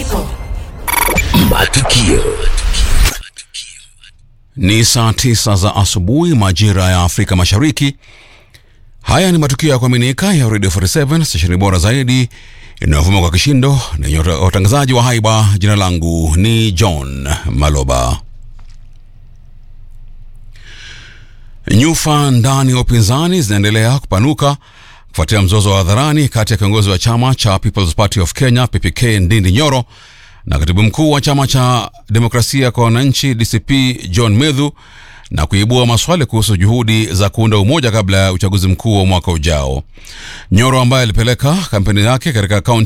Mafuriko. Matukio. Ni saa tisa za asubuhi majira ya Afrika Mashariki. Haya ni matukio ya kuaminika ya Radio 47 stesheni bora zaidi inayovuma kwa kishindo na yenye watangazaji wa haiba. Jina langu ni John Maloba. Nyufa ndani ya upinzani zinaendelea kupanuka kufuatia mzozo wa hadharani kati ya kiongozi wa chama cha People's Party of Kenya PPK Ndindi Nyoro na katibu mkuu wa chama cha demokrasia kwa wananchi DCP John Medhu na kuibua maswali kuhusu juhudi za kuunda umoja kabla ya uchaguzi mkuu wa mwaka ujao. Nyoro ambaye alipeleka kampeni yake katika kaunti